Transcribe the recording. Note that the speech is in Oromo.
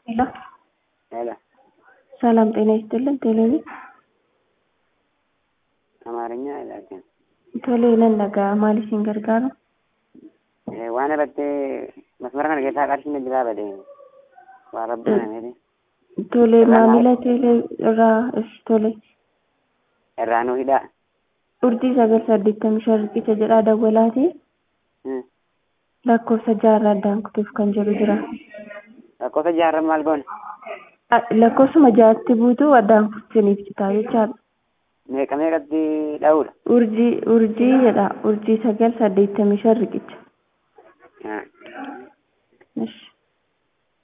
ሄሎ ሄሎ ሰላም ጤና ይስጥልን። ቴሌቪ አማርኛ ላኪን ቶሎ ነጋ ማሊሲን ገርጋሩ waan irratti masmara kana keessaa qarshiin jira bade waa rabbiin jedhe Tole maamila teelee irraa is tole irraa nuu hidhaa urjii sagal saddeettamii shan riqicha jedhaa dawwalaati lakkoofsa jaarraa addaan kutuuf kan jedhu jira. lakkoofsa jaarran maal goone Lakkoofsuma jaatti buutuu addaan kutuuf citaa jechaadha. meeqa meeqatti dha'uudha Urjii urjii jedha urjii sagal saddeettamii shan riqicha. Ah. Ishi.